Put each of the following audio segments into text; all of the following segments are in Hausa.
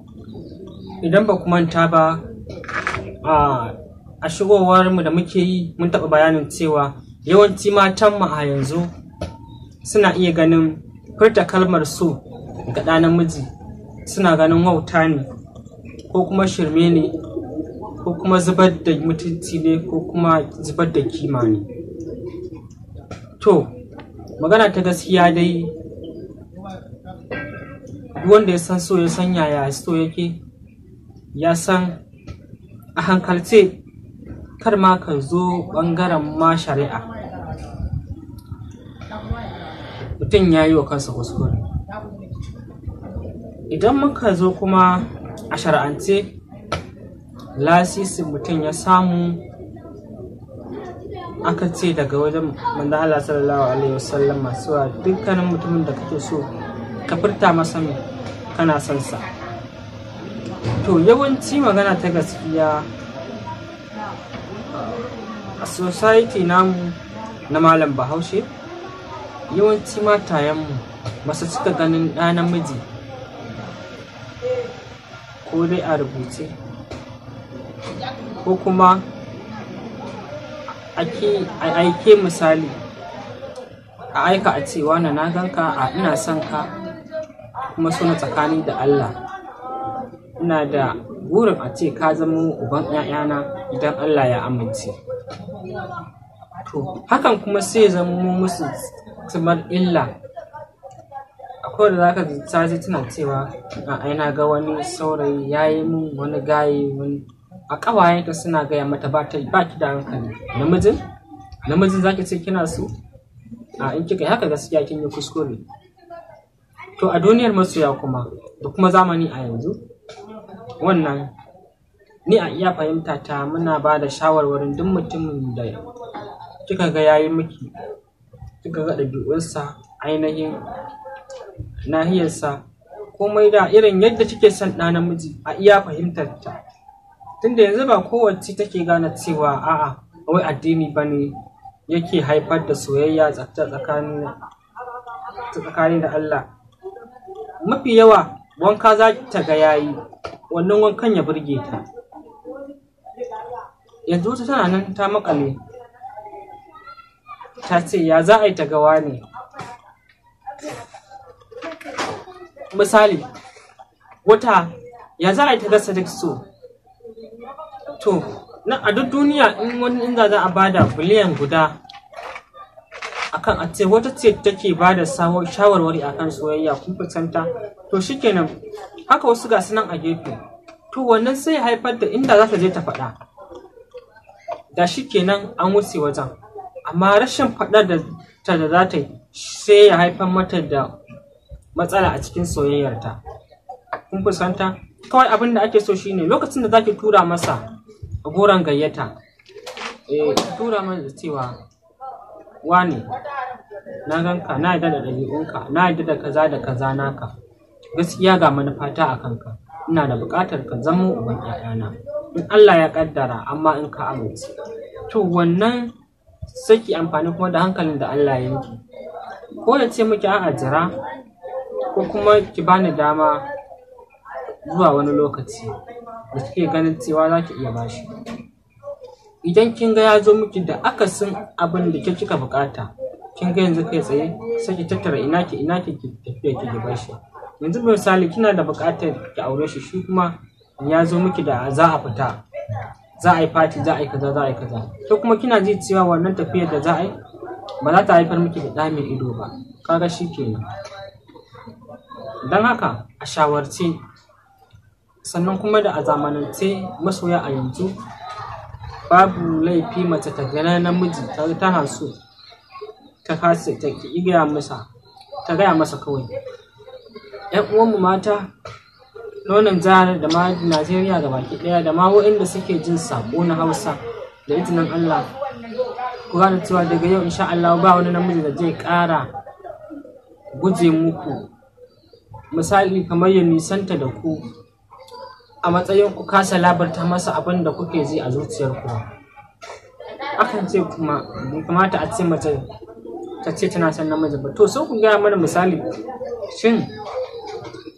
idan ba ku manta ba a shigowar mu da muke yi mun taɓa bayanin cewa yawanci matan mu a yanzu suna iya ganin furta kalmar so ga ɗa namiji suna ganin wauta ne ko kuma shirme ne ko kuma zubar da mutunci ne ko kuma zubar da kima ne to magana ta gaskiya dai wanda ya san so ya san yaya so yake ya san a hankalce kar ma ka zo ɓangaren ma shari'a mutum ya yi wa kansa kuskure idan muka zo kuma a shari'ance lasisin mutum ya samu aka ce daga wajen manzo Allah sallallahu alaihi wasallam masu dukkanin mutumin da kake so ka furta masa mai kana son sa to yawanci magana ta gaskiya a society namu na malam bahaushe yawanci matayenmu masu cika ganin ɗa namiji ko dai a rubuce ko kuma a aike misali a aika a cewa na na ganka a ina son ka kuma suna tsakani da Allah ina da burin a ce ka zama uban 'ya'yana idan Allah ya amince to hakan kuma sai zama musu kamar illa akwai da zaka ji tana cewa a aina ga wani saurayi ya yi min wani gaye wani a ƙawayenta suna gaya mata ba ki da hankali namijin namijin zaki ce kina so a in kika yi haka gaskiya kin yi kuskure to a duniyar masoya kuma da kuma zamani a yanzu wannan ni a iya fahimta ta muna ba da shawarwarin duk mutumin da kika ga yayi miki kika ga ɗabi'unsa ainihin nahiyarsa komai da irin yadda kike son ɗa namiji a iya fahimtar ta tunda yanzu ba kowace take gane cewa a'a wai addini ba ne yake haifar da soyayya tsakani da Allah mafi yawa wanka za ta ga yayi wannan wankan ya burge ta yanzu wata tana nan ta makale ta ce ya za a yi ta gawa ne misali wata ya za a yi ta gasa duk so to na a duk duniya in wani inda za a bada biliyan guda akan a ce wata ce take bada shawarwari akan soyayya kun fitanta to shikenan haka wasu ga nan a gefe to wannan sai haifar da inda za ta je ta faɗa da shikenan an wuce wajen amma rashin faɗar da ta da za ta yi sai ya haifar mata da matsala a cikin soyayyarta kun fuskanta kawai abin da ake so shine lokacin da zaki tura masa goron gayyata eh tura masa cewa wane na ganka na yadda da ɗabi'unka na yadda da kaza da kaza naka gaskiya ga manufata a kanka ina da buƙatar ka zama uban ƴaƴana in Allah ya ƙaddara amma in ka amince to wannan saki amfani kuma da hankalin da Allah ya yanki ko ya ce miki a'a jira ko kuma ki bani dama zuwa wani lokaci da kike ganin cewa za ki iya bashi idan kin ga ya zo miki da akasin abin da ke kika bukata kin ga yanzu kai tsaye sai ki tattara ina ki ina ki tafiya ki ki bashi yanzu misali kina da bukatar ki aure shi shi kuma ya zo miki da za a fita za a yi fati za a yi kaza za a yi kaza to kuma kina ji cewa wannan tafiyar da za a yi ba za ta haifar miki da ɗa mai ido ba kaga shi kenan don haka a shawarce sannan kuma da a zamanance masoya a yanzu babu laifi mace ta gana namiji ta tana so ta kasa ta gaya masa ta gaya masa kawai yan uwanmu mata nonon jihar da ma najeriya ga baki daya da ma waɗanda suke jin sako na hausa da izinin allah ku gane cewa daga yau insha allah ba wani namiji da zai ƙara guje muku misali kamar ya nisanta da ku a matsayin ku kasa labarta masa abin da kuke ji a zuciyarku akan ce kuma bai kamata a ce mace ta ce tana son namiji ba to sai ku gaya mana misali shin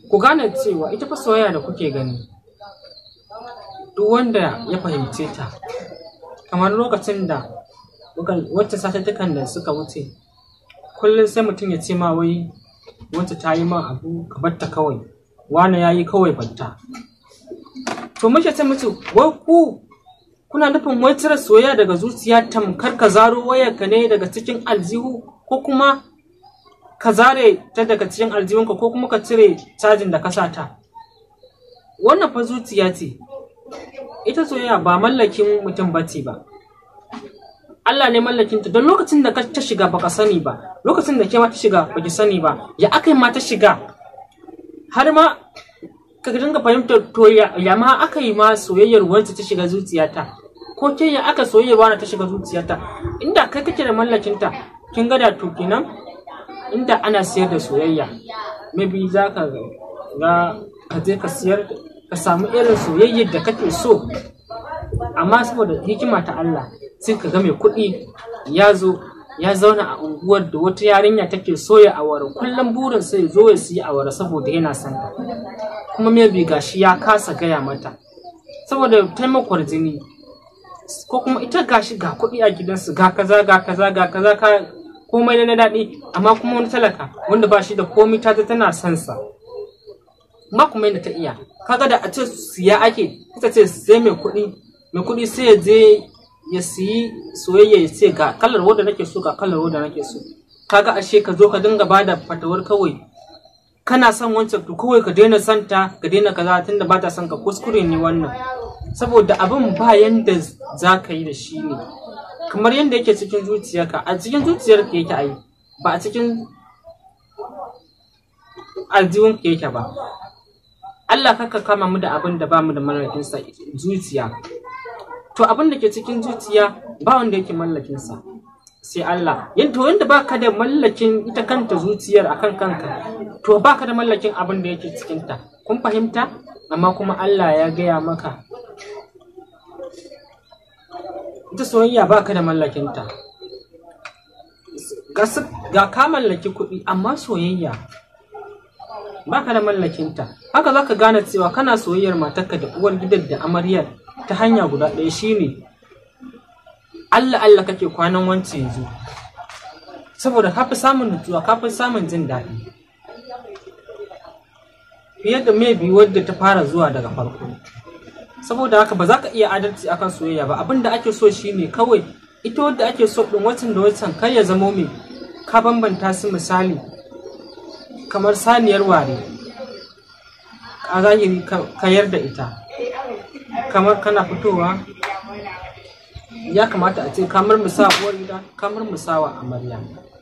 ku gane cewa ita fa soyayya da kuke gani duk wanda ya fahimce ta kamar lokacin da wacce satuttukan da suka wuce kullum sai mutum ya ce ma wai wacce ta yi ma abu ka batta kawai wane ya yi kawai batta to muke ce mutu wai ku kuna nufin wai cire soyayya daga zuciya tamkar ka zaro wayarka ne daga cikin aljihu ko kuma ka zare ta daga cikin aljihunka ko kuma ka cire cajin da ka sa ta wannan fa zuciya ce ita soyayya ba mallakin mutum bace ba Allah ne mallakin ta don lokacin da ka ta shiga baka sani ba lokacin da ke ma ta shiga baki sani ba ya aka ma ta shiga har ma ka dinga fahimtar to ya ma aka yi ma soyayyar wanda ta shiga zuciyata ko ke ya aka soyayyar wanda ta shiga zuciyata inda kai kake da mallakin ta kin ga da to kenan inda ana siyar da soyayya maybe za ka ga ka je ka siyar ka samu irin soyayyar da kake so amma saboda hikima ta Allah sai ka ga mai kuɗi ya zo ya zauna a unguwar da wata yarinya take soya awara kullum burin sai zo ya siya awara saboda yana son ta kuma maybe gashi ya kasa gaya mata saboda taimakon jini ko kuma ita gashi ga kuɗi a gidansu ga kaza ga kaza ga kaza ka komai na daɗi amma kuma wani talaka wanda ba shi da komai ta tana son sa ma kuma yadda ta iya kaga da a ce siya ake ita ce sai mai kuɗi mai kuɗi sai ya je ya siyi soyayya ya ce ga kalar wadda nake so ga kalar wadda nake so kaga ashe ka zo ka dinga bada fatawar kawai kana son wancan to kawai ka daina son ta ka daina kaza tunda ba ta son ka kuskure ne wannan saboda abin ba yanda za ka yi da shi ne kamar yadda yake cikin zuciyarka a cikin zuciyarka yake ai ba a cikin aljihun ka yake ba Allah kaka kama mu da abin da ba mu da mallakinsa zuciya to abin da ke cikin zuciya ba wanda yake mallakinsa sai Allah yadda wanda baka da mallakin ita kanta zuciyar akan kanka to baka da mallakin abin da yake cikinta kun fahimta amma kuma Allah ya gaya maka ita soyayya baka da mallakinta ga ka mallaki kuɗi amma soyayya baka da mallakinta haka zaka gane cewa kana soyayyar matarka da uwar gidan da amaryar ta hanya guda ɗaya shine Allah Allah kake kwanan wance yanzu saboda ka fi samun nutsuwa ka fi samun jin daɗi fiye da maybe wadda ta fara zuwa daga farko saboda haka ba za ka iya adalci akan soyayya ba abin da ake so shine kawai ita wadda ake so ɗin watan da watan kar ya zamo mai ka bambanta su misali kamar saniyar ware a zahiri kayar da ita kamar kana fitowa ya kamata a ce kamar musa uwar gida kamar musawa amarya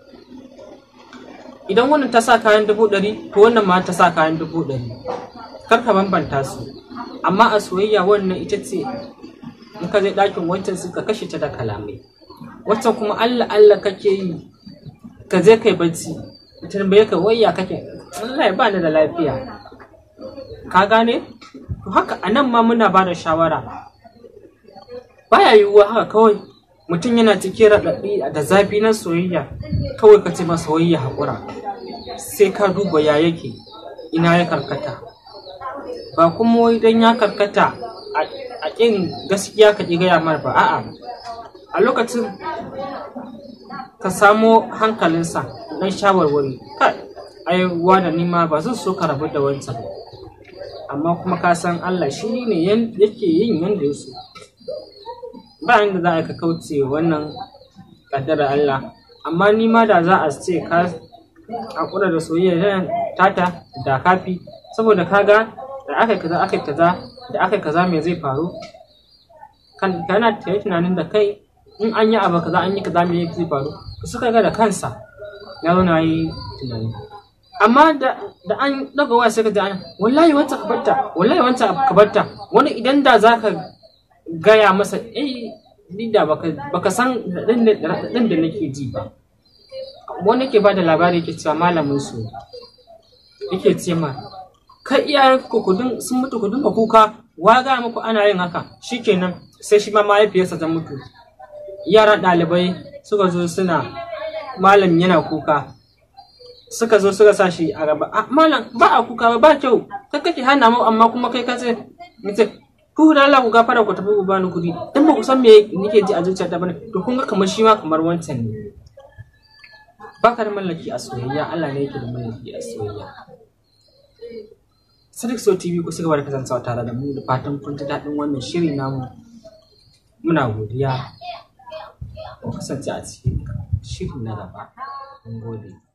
idan wannan ta sa kayan dubu ɗari to wannan ma ta sa kayan dubu ɗari kar ka bambanta su amma a soyayya wannan ita ce in ka zai ɗakin wancan suka kashe ta da kalamai wancan kuma allah allah kake yi ka je kai bacci tambaye ka wayya kake Allah ya bani da lafiya ka gane to haka anan ma muna ba da shawara baya yiwuwa haka kawai mutum yana cikin raɗaɗi da zafi na soyayya kawai ka ce masa soyayya haƙura sai ka duba ya yake ina ya karkata ba kuma wai dan ya karkata a ƙin gaskiya ka ƙi gaya mar ba a'a a lokacin ka samo hankalinsa don shawarwari kai ai da nima ba zan so ka rabu da wancan amma kuma ka san Allah shi ne yake yin yanda ya so ba inda za a ka kauce wannan kaddarar Allah amma ni ma da za a ce ka hakura da soyayya tata da kafi saboda kaga da aka kaza aka kaza da aka kaza me zai faru kan kana tunanin da kai in an yi abu kaza an yi kaza me zai faru suka ga da kansa ya zauna yi tunani amma da an daga waya sai ka ji wallahi wancan ka barta wallahi wancan ka barta wani idan da za ka gaya masa eh ni da baka san raɗaɗin da nake ji ba wani ke ba da labari yake cewa malamin su yake ce ma kai iyayen ku kudin sun mutu ku dinga kuka wa ga muku ana yin haka shikenan sai shi ma mahaifiyarsa ta mutu yaran ɗalibai suka zo suna malam yana kuka suka zo suka sa shi a gaba a malam ba a kuka ba ba kyau kai kake hana mu amma kuma kai ka ce nace ku da Allah ku gafara ku tafi ku bani kuɗi dan ba ku san me nake ji a zuciyata bane to kun ga kamar shi ma kamar wancan ne ba ka da mallaki a soyayya Allah ne yake da mallaki a soyayya Sadiq So TV ku cigaba da kasancewa tare da mu da fatan kun ji daɗin wannan shiri namu muna godiya ku kasance a cikin shirin na gaba mun gode